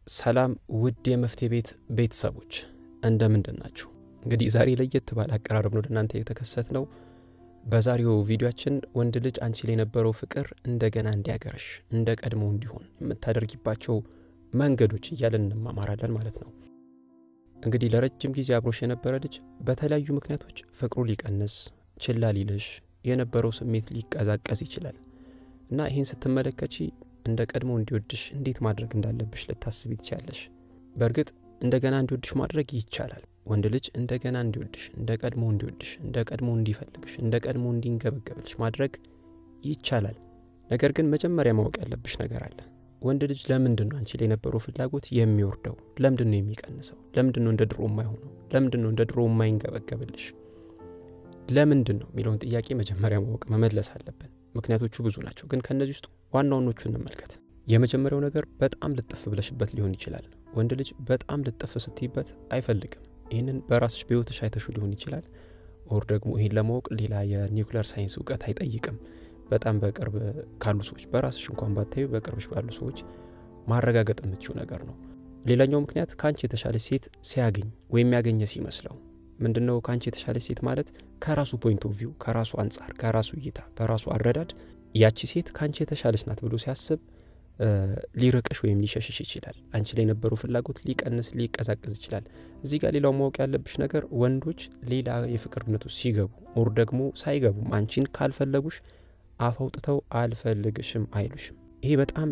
ሰላም ውድ የመፍትሄ ቤት ቤተሰቦች እንደምንድን ናችሁ? እንግዲህ ዛሬ ለየት ባለ አቀራረብ ነው ወደ እናንተ የተከሰት ነው። በዛሬው ቪዲዮችን ወንድ ልጅ አንቺ ላይ የነበረው ፍቅር እንደገና እንዲያገረሽ እንደ ቀድሞ እንዲሆን የምታደርጊባቸው መንገዶች እያለን እንማማራለን ማለት ነው። እንግዲህ ለረጅም ጊዜ አብሮሽ የነበረ ልጅ በተለያዩ ምክንያቶች ፍቅሩ ሊቀንስ፣ ችላ ሊልሽ፣ የነበረው ስሜት ሊቀዛቀዝ ይችላል እና ይህን ስትመለከቺ እንደ ቀድሞ እንዲወድሽ እንዴት ማድረግ እንዳለብሽ ልታስቢ ትችያለሽ። በእርግጥ እንደገና እንዲወድሽ ማድረግ ይቻላል። ወንድ ልጅ እንደገና እንዲወድሽ፣ እንደ ቀድሞ እንዲወድሽ፣ እንደ ቀድሞ እንዲፈልግሽ፣ እንደ ቀድሞ እንዲንገበገብልሽ ማድረግ ይቻላል። ነገር ግን መጀመሪያ ማወቅ ያለብሽ ነገር አለ። ወንድ ልጅ ለምንድን ነው አንቺ ላይ የነበረው ፍላጎት የሚወርደው? ለምንድን ነው የሚቀንሰው? ለምንድን ነው እንደ ድሮ የማይሆነው? ለምንድን ነው እንደ ድሮ የማይንገበገብልሽ? ለምንድን ነው የሚለውን ጥያቄ መጀመሪያ ማወቅ መመለስ አለብን። ምክንያቶቹ ብዙ ናቸው፣ ግን ከእነዚህ ውስጥ ዋና ዋኖቹ እንመልከት። የመጀመሪያው ነገር በጣም ልጥፍ ብለሽበት ሊሆን ይችላል። ወንድ ልጅ በጣም ልጥፍ ስትይበት አይፈልግም። ይህንን በራስሽ በሕይወትሽ አይተሹ ሊሆን ይችላል። ኦር ደግሞ ይህን ለማወቅ ሌላ የኒውክሌር ሳይንስ እውቀት አይጠይቅም። በጣም በቅርብ ካሉ ሰዎች በራስሽ እንኳን ባታዩ በቅርብሽ ባሉ ሰዎች ማረጋገጥ የምትችው ነገር ነው። ሌላኛው ምክንያት ከአንቺ የተሻለች ሴት ሲያገኝ ወይም ያገኘ ሲመስለው ምንድን ነው ከአንቺ የተሻለች ሴት ማለት ከራሱ ፖይንት ኦፍ ቪው ከራሱ አንጻር ከራሱ እይታ በራሱ አረዳድ ያቺ ሴት ከአንቺ የተሻለች ናት ብሎ ሲያስብ ሊርቅሽ ወይም ሊሸሽሽ ይችላል። አንቺ ላይ የነበረው ፍላጎት ሊቀንስ ሊቀዛቀዝ ይችላል። እዚህ ጋር ሌላው ማወቅ ያለብሽ ነገር ወንዶች ሌላ የፍቅር እምነት ውስጥ ሲገቡ ኦር ደግሞ ሳይገቡም አንቺን ካልፈለጉሽ አፍ አውጥተው አልፈልግሽም አይሉሽም። ይሄ በጣም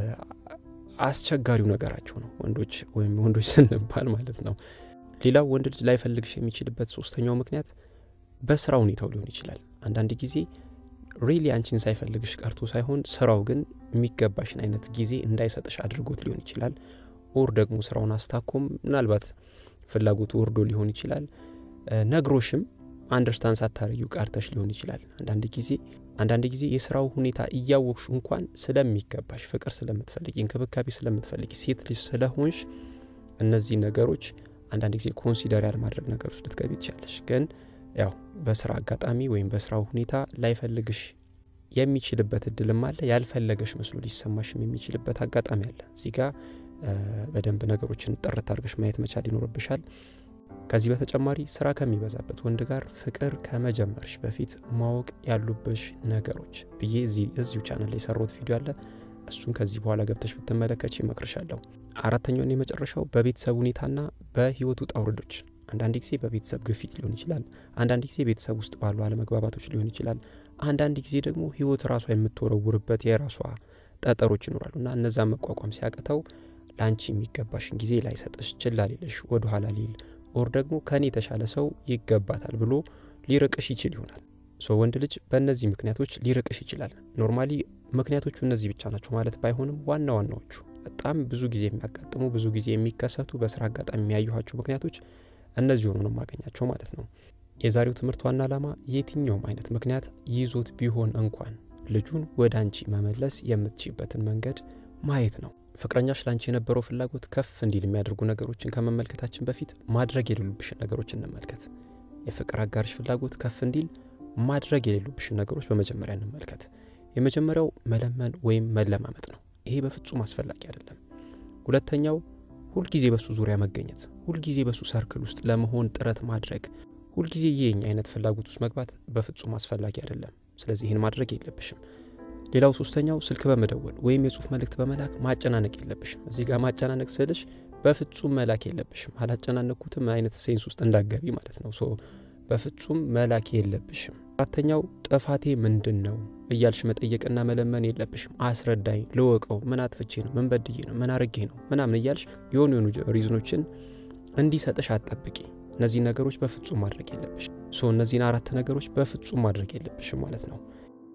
አስቸጋሪው ነገራቸው ነው ወንዶች ወይም ወንዶች ስንባል ማለት ነው። ሌላው ወንድ ልጅ ላይፈልግሽ የሚችልበት ሶስተኛው ምክንያት በስራ ሁኔታው ሊሆን ይችላል። አንዳንድ ጊዜ ሪሊ አንቺን ሳይፈልግሽ ቀርቶ ሳይሆን ስራው ግን የሚገባሽን አይነት ጊዜ እንዳይሰጥሽ አድርጎት ሊሆን ይችላል። ኦር ደግሞ ስራውን አስታኮም ምናልባት ፍላጎቱ ወርዶ ሊሆን ይችላል። ነግሮሽም አንደርስታንድ ሳታረጊው ቀርተሽ ሊሆን ይችላል። አንዳንድ ጊዜ አንዳንድ ጊዜ የስራው ሁኔታ እያወቅሽ እንኳን ስለሚገባሽ ፍቅር ስለምትፈልጊ እንክብካቤ ስለምትፈልጊ ሴት ልጅ ስለሆንሽ እነዚህ ነገሮች አንዳንድ ጊዜ ኮንሲደር ያለማድረግ ነገር ውስጥ ልትገቢ ትችላለሽ። ግን ያው በስራ አጋጣሚ ወይም በስራው ሁኔታ ላይፈልግሽ የሚችልበት እድልም አለ። ያልፈለገሽ መስሎ ሊሰማሽም የሚችልበት አጋጣሚ አለ። እዚህ ጋ በደንብ ነገሮችን ጥርት አድርገሽ ማየት መቻል ይኖርብሻል። ከዚህ በተጨማሪ ስራ ከሚበዛበት ወንድ ጋር ፍቅር ከመጀመርሽ በፊት ማወቅ ያሉብሽ ነገሮች ብዬ እዚሁ ቻናል ላይ የሰራሁት ቪዲዮ አለ። እሱን ከዚህ በኋላ ገብተሽ ብትመለከች ይመክርሻለሁ። አራተኛውን የመጨረሻው በቤተሰብ ሁኔታና በህይወት ውጣ ውረዶች አንዳንድ ጊዜ በቤተሰብ ግፊት ሊሆን ይችላል። አንዳንድ ጊዜ ቤተሰብ ውስጥ ባሉ አለመግባባቶች ሊሆን ይችላል። አንዳንድ ጊዜ ደግሞ ህይወት ራሷ የምትወረውርበት የራሷ ጠጠሮች ይኖራሉ እና እነዛን መቋቋም ሲያቅተው ለአንቺ የሚገባሽን ጊዜ ላይሰጥሽ፣ ችላ ሊልሽ፣ ወደ ኋላ ሊል ኦር ደግሞ ከኔ የተሻለ ሰው ይገባታል ብሎ ሊርቅሽ ይችል ይሆናል። ሶ ወንድ ልጅ በእነዚህ ምክንያቶች ሊርቅሽ ይችላል። ኖርማሊ ምክንያቶቹ እነዚህ ብቻ ናቸው ማለት ባይሆንም ዋና ዋናዎቹ በጣም ብዙ ጊዜ የሚያጋጥሙ ብዙ ጊዜ የሚከሰቱ በስራ አጋጣሚ የሚያዩኋቸው ምክንያቶች እነዚህ ሆኑ ነው የማገኛቸው ማለት ነው። የዛሬው ትምህርት ዋና ዓላማ የትኛውም አይነት ምክንያት ይዞት ቢሆን እንኳን ልጁን ወደ አንቺ መመለስ የምትችይበትን መንገድ ማየት ነው። ፍቅረኛሽ ለአንቺ የነበረው ፍላጎት ከፍ እንዲል የሚያደርጉ ነገሮችን ከመመልከታችን በፊት ማድረግ የሌሉብሽን ነገሮች እንመልከት። የፍቅር አጋርሽ ፍላጎት ከፍ እንዲል ማድረግ የሌሉብሽን ነገሮች በመጀመሪያ እንመልከት። የመጀመሪያው መለመን ወይም መለማመጥ ነው። ይሄ በፍጹም አስፈላጊ አይደለም። ሁለተኛው ሁልጊዜ በሱ ዙሪያ መገኘት፣ ሁልጊዜ በሱ ሰርክል ውስጥ ለመሆን ጥረት ማድረግ፣ ሁልጊዜ ይህኝ አይነት ፍላጎት ውስጥ መግባት በፍጹም አስፈላጊ አይደለም። ስለዚህ ይህን ማድረግ የለብሽም። ሌላው ሶስተኛው ስልክ በመደወል ወይም የጽሁፍ መልእክት በመላክ ማጨናነቅ የለብሽም። እዚህ ጋር ማጨናነቅ ስልሽ በፍጹም መላክ የለብሽም። አላጨናነኩትም አይነት ሴንስ ውስጥ እንዳገቢ ማለት ነው። ሶ በፍጹም መላክ የለብሽም። አራተኛው ጥፋቴ ምንድን ነው እያልሽ መጠየቅና መለመን የለብሽም። አስረዳኝ፣ ልወቀው፣ ምን አጥፍቼ ነው፣ ምን በድዬ ነው፣ ምን አርጌ ነው ምናምን እያልሽ የሆኑ የሆኑ ሪዝኖችን እንዲሰጥሽ አትጠብቂ። እነዚህን ነገሮች በፍጹም ማድረግ የለብሽም። ሶ እነዚህን አራት ነገሮች በፍጹም ማድረግ የለብሽም ማለት ነው።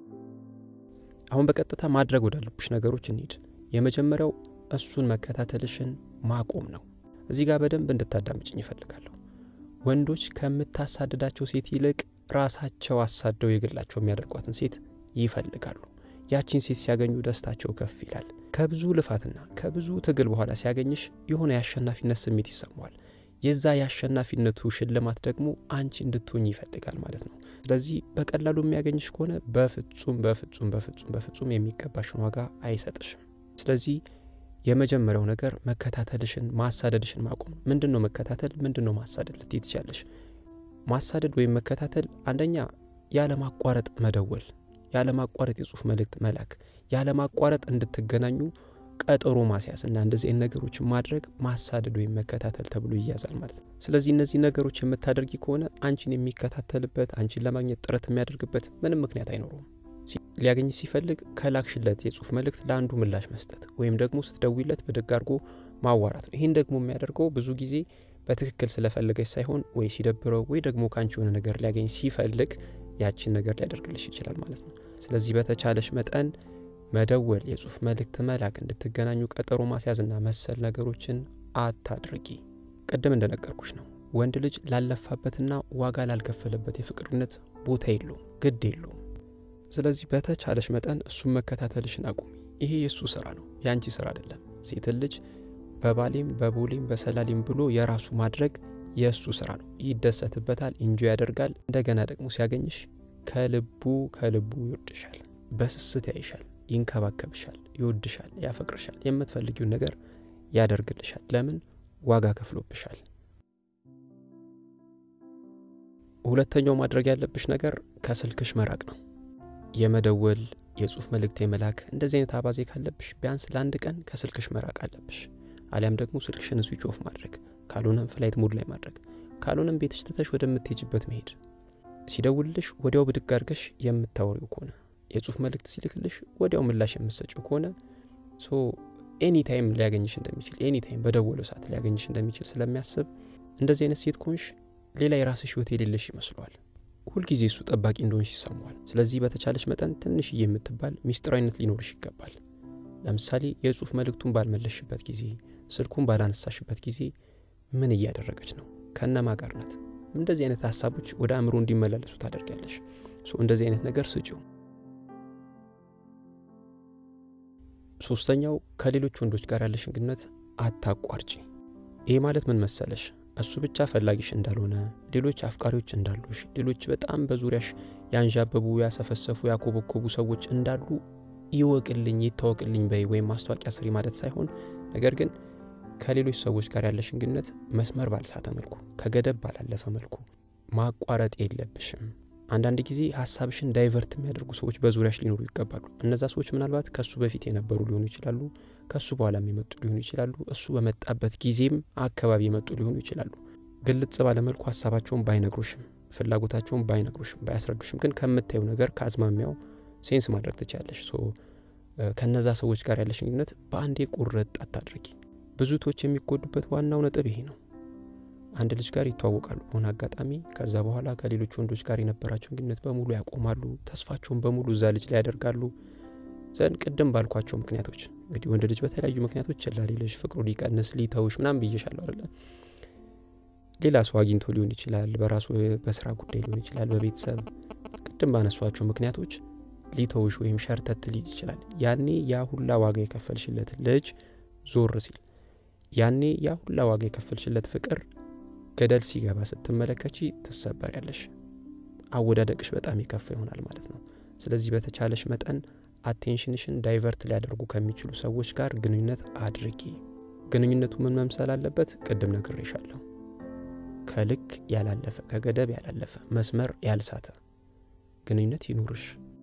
አሁን በቀጥታ ማድረግ ወዳለብሽ ነገሮች እንሂድ። የመጀመሪያው እሱን መከታተልሽን ማቆም ነው። እዚህ ጋር በደንብ እንድታዳምጭኝ ይፈልጋለሁ። ወንዶች ከምታሳድዳቸው ሴት ይልቅ ራሳቸው አሳደው የግላቸው የሚያደርጓትን ሴት ይፈልጋሉ። ያቺን ሴት ሲያገኙ ደስታቸው ከፍ ይላል። ከብዙ ልፋትና ከብዙ ትግል በኋላ ሲያገኝሽ የሆነ የአሸናፊነት ስሜት ይሰማዋል። የዛ የአሸናፊነቱ ሽልማት ደግሞ አንቺ እንድትሆኝ ይፈልጋል ማለት ነው። ስለዚህ በቀላሉ የሚያገኝሽ ከሆነ በፍጹም በፍጹም በፍጹም በፍጹም የሚገባሽን ዋጋ አይሰጥሽም። ስለዚህ የመጀመሪያው ነገር መከታተልሽን ማሳደድሽን ማቆም ነው። ምንድን ነው መከታተል? ምንድን ነው ማሳደድ ልትይ ትችያለሽ። ማሳደድ ወይም መከታተል አንደኛ ያለማቋረጥ መደወል፣ ያለማቋረጥ የጽሁፍ መልእክት መላክ፣ ያለማቋረጥ እንድትገናኙ ቀጠሮ ማስያዝ እና እንደዚህ አይነት ነገሮችን ማድረግ ማሳደድ ወይም መከታተል ተብሎ ይያዛል ማለት ነው። ስለዚህ እነዚህ ነገሮች የምታደርጊ ከሆነ አንቺን የሚከታተልበት አንቺን ለማግኘት ጥረት የሚያደርግበት ምንም ምክንያት አይኖረውም። ሊያገኝ ሲፈልግ ከላክሽለት የጽሁፍ መልእክት ለአንዱ ምላሽ መስጠት ወይም ደግሞ ስትደውይለት ብድግ አድርጎ ማዋራት ነው። ይህን ደግሞ የሚያደርገው ብዙ ጊዜ በትክክል ስለፈለገች ሳይሆን ወይ ሲደብረው ወይ ደግሞ ከአንቺ የሆነ ነገር ሊያገኝ ሲፈልግ ያችን ነገር ሊያደርግልሽ ይችላል ማለት ነው። ስለዚህ በተቻለሽ መጠን መደወል፣ የጽሁፍ መልእክት መላክ፣ እንድትገናኙ ቀጠሮ ማስያዝና መሰል ነገሮችን አታድርጊ። ቅድም እንደነገርኩሽ ነው ወንድ ልጅ ላለፋበትና ዋጋ ላልከፈለበት የፍቅርነት ቦታ የለውም፣ ግድ የለውም። ስለዚህ በተቻለሽ መጠን እሱን መከታተልሽን አቁሚ። ይሄ የእሱ ስራ ነው፣ የአንቺ ስራ አይደለም። ሴትን ልጅ በባሌም በቦሌም በሰላሌም ብሎ የራሱ ማድረግ የእሱ ስራ ነው። ይደሰትበታል፣ እንጆ ያደርጋል። እንደገና ደግሞ ሲያገኝሽ ከልቡ ከልቡ ይወድሻል፣ በስስት ያይሻል፣ ይንከባከብሻል፣ ይወድሻል፣ ያፈቅርሻል፣ የምትፈልጊውን ነገር ያደርግልሻል። ለምን? ዋጋ ከፍሎብሻል። ሁለተኛው ማድረግ ያለብሽ ነገር ከስልክሽ መራቅ ነው። የመደወል የጽሁፍ መልእክት የመላክ እንደዚህ አይነት አባዜ ካለብሽ ቢያንስ ለአንድ ቀን ከስልክሽ መራቅ አለብሽ። አሊያም ደግሞ ስልክሽን ስዊች ኦፍ ማድረግ፣ ካልሆነም ፍላይት ሙድ ላይ ማድረግ፣ ካልሆነም ቤትሽ ትተሽ ወደምትሄጅበት መሄድ። ሲደውልልሽ ወዲያው ብድግ አድርገሽ የምታወሪው ከሆነ የጽሁፍ መልእክት ሲልክልሽ ወዲያው ምላሽ የምትሰጪው ከሆነ ሶ ኤኒ ታይም ሊያገኝሽ እንደሚችል ኤኒ ታይም በደወለው ሰዓት ሊያገኝሽ እንደሚችል ስለሚያስብ እንደዚህ አይነት ሴት ከሆንሽ ሌላ የራስሽ ህይወት የሌለሽ ይመስለዋል። ሁልጊዜ እሱ ጠባቂ እንደሆንሽ ይሰማዋል። ስለዚህ በተቻለሽ መጠን ትንሽዬ የምትባል ሚስጥራዊነት ሊኖርሽ ይገባል። ለምሳሌ የጽሁፍ መልእክቱን ባልመለሽበት ጊዜ፣ ስልኩን ባላነሳሽበት ጊዜ ምን እያደረገች ነው? ከነማ ጋር ናት? እንደዚህ አይነት ሀሳቦች ወደ አእምሮ እንዲመላለሱ ታደርጊያለሽ። እንደዚህ አይነት ነገር ስጪው። ሶስተኛው ከሌሎች ወንዶች ጋር ያለሽን ግንኙነት አታቋርጪ። ይህ ማለት ምን መሰለሽ? እሱ ብቻ ፈላጊሽ እንዳልሆነ፣ ሌሎች አፍቃሪዎች እንዳሉሽ፣ ሌሎች በጣም በዙሪያሽ ያንዣበቡ፣ ያሰፈሰፉ፣ ያኮበኮቡ ሰዎች እንዳሉ ይወቅልኝ፣ ይታወቅልኝ በይ ወይም ማስታወቂያ ስሪ ማለት ሳይሆን ነገር ግን ከሌሎች ሰዎች ጋር ያለሽን ግንኙነት መስመር ባልሳተ መልኩ ከገደብ ባላለፈ መልኩ ማቋረጥ የለብሽም። አንዳንድ ጊዜ ሀሳብሽን ዳይቨርት የሚያደርጉ ሰዎች በዙሪያሽ ሊኖሩ ይገባሉ። እነዛ ሰዎች ምናልባት ከእሱ በፊት የነበሩ ሊሆኑ ይችላሉ፣ ከእሱ በኋላም የመጡ ሊሆኑ ይችላሉ፣ እሱ በመጣበት ጊዜም አካባቢ የመጡ ሊሆኑ ይችላሉ። ግልጽ ባለመልኩ ሀሳባቸውን ባይነግሩሽም፣ ፍላጎታቸውን ባይነግሩሽም፣ ባያስረዱሽም ግን ከምታየው ነገር ከአዝማሚያው ሴንስ ማድረግ ትችላለሽ። ከነዛ ሰዎች ጋር ያለሽን ግንኙነት በአንዴ ቁርጥ አታድርጊ። ብዙ ቶች የሚጎዱበት ዋናው ነጥብ ይሄ ነው። አንድ ልጅ ጋር ይተዋወቃሉ በሆነ አጋጣሚ። ከዛ በኋላ ከሌሎች ወንዶች ጋር የነበራቸውን ግንኙነት በሙሉ ያቆማሉ። ተስፋቸውን በሙሉ እዛ ልጅ ላይ ያደርጋሉ። ዘንድ ቅድም ባልኳቸው ምክንያቶች እንግዲህ ወንድ ልጅ በተለያዩ ምክንያቶች ችላ ሊልሽ፣ ፍቅሩ ሊቀንስ፣ ሊተውሽ ምናምን ብዬሻለሁ አይደለ? ሌላ ሰው አግኝቶ ሊሆን ይችላል፣ በራሱ በስራ ጉዳይ ሊሆን ይችላል፣ በቤተሰብ ቅድም ባነሷቸው ምክንያቶች ሊተውሽ ወይም ሸርተት ሊል ይችላል። ያኔ ያ ሁላ ዋጋ የከፈልሽለት ልጅ ዞር ሲል ያኔ ያ ሁላ ዋጋ የከፈልሽለት ፍቅር ገደል ሲገባ ስትመለከቺ ትሰበር ያለሽ አወዳደቅሽ በጣም የከፋ ይሆናል ማለት ነው። ስለዚህ በተቻለሽ መጠን አቴንሽንሽን ዳይቨርት ሊያደርጉ ከሚችሉ ሰዎች ጋር ግንኙነት አድርጊ። ግንኙነቱ ምን መምሰል አለበት? ቅድም ነግሬሻለሁ። ከልክ ያላለፈ ከገደብ ያላለፈ መስመር ያልሳተ ግንኙነት ይኑርሽ።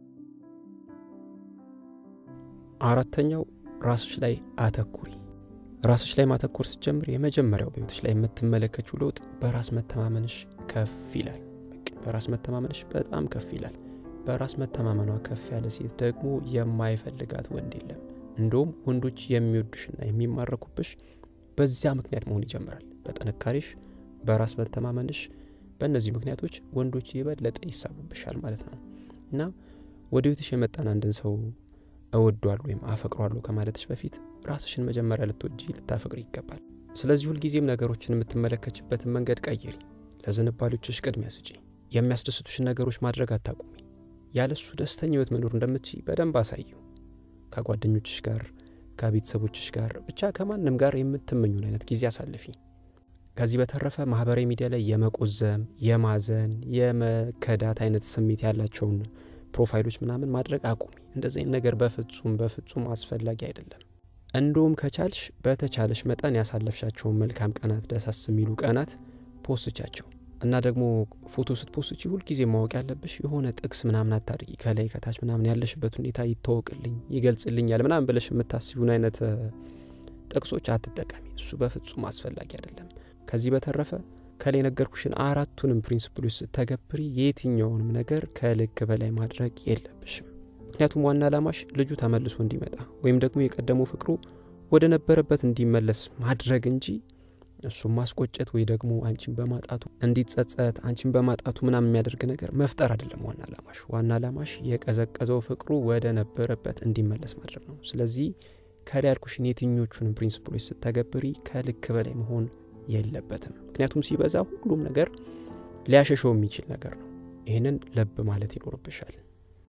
አራተኛው ራስሽ ላይ አተኩሪ። ራስሽ ላይ ማተኮር ስትጀምር የመጀመሪያው በህይወትሽ ላይ የምትመለከችው ለውጥ በራስ መተማመንሽ ከፍ ይላል። በራስ መተማመንሽ በጣም ከፍ ይላል። በራስ መተማመኗ ከፍ ያለ ሴት ደግሞ የማይፈልጋት ወንድ የለም። እንደውም ወንዶች የሚወዱሽና የሚማረኩብሽ በዚያ ምክንያት መሆን ይጀምራል። በጥንካሬሽ፣ በራስ መተማመንሽ፣ በእነዚህ ምክንያቶች ወንዶች የበለጠ ይሳቡብሻል ማለት ነው እና ወደ ህይወትሽ የመጣን አንድን ሰው እወዷለሁ ወይም አፈቅሯለሁ ከማለትሽ በፊት ራስሽን መጀመሪያ ልትወጂ ልታፈቅሪ ይገባል። ስለዚህ ሁልጊዜም ነገሮችን የምትመለከችበትን መንገድ ቀይሪ። ለዝንባሌዎችሽ ቅድሚያ ስጪ። የሚያስደስቱሽን ነገሮች ማድረግ አታቁሚ። ያለሱ ደስተኛ ህይወት መኖር እንደምትችይ በደንብ አሳየው። ከጓደኞችሽ ጋር፣ ከቤተሰቦችሽ ጋር፣ ብቻ ከማንም ጋር የምትመኙን አይነት ጊዜ አሳልፊ። ከዚህ በተረፈ ማህበራዊ ሚዲያ ላይ የመቆዘም የማዘን የመከዳት አይነት ስሜት ያላቸውን ፕሮፋይሎች ምናምን ማድረግ አቁሚ። እንደዚህ አይነት ነገር በፍጹም በፍጹም አስፈላጊ አይደለም። እንደውም ከቻልሽ በተቻለሽ መጠን ያሳለፍሻቸውን መልካም ቀናት ደሳስ የሚሉ ቀናት ፖስቻቸው እና ደግሞ ፎቶ ስትፖስቺ ሁልጊዜ ማወቅ ያለብሽ የሆነ ጥቅስ ምናምን አታድርጊ ከላይ ከታች ምናምን ያለሽበት ሁኔታ ይታወቅልኝ ይገልጽልኛል ምናምን ብለሽ የምታስቢውን አይነት ጥቅሶች አትጠቀሚ እሱ በፍጹም አስፈላጊ አይደለም ከዚህ በተረፈ ከላይ የነገርኩሽን አራቱንም ፕሪንስፕሎች ስተገብሪ የትኛውንም ነገር ከልክ በላይ ማድረግ የለብሽም ምክንያቱም ዋና አላማሽ ልጁ ተመልሶ እንዲመጣ ወይም ደግሞ የቀደመው ፍቅሩ ወደ ነበረበት እንዲመለስ ማድረግ እንጂ እሱም ማስቆጨት ወይ ደግሞ አንቺን በማጣቱ እንዲጸጸት አንቺን በማጣቱ ምናምን የሚያደርግ ነገር መፍጠር አይደለም ዋና አላማሽ ዋና አላማሽ የቀዘቀዘው ፍቅሩ ወደ ነበረበት እንዲመለስ ማድረግ ነው ስለዚህ ከላይ ያልኩሽን የትኞቹንም ፕሪንስፕሎች ስተገብሪ ከልክ በላይ መሆን የለበትም ምክንያቱም ሲበዛ ሁሉም ነገር ሊያሸሸው የሚችል ነገር ነው ይህንን ለብ ማለት ይኖርብሻል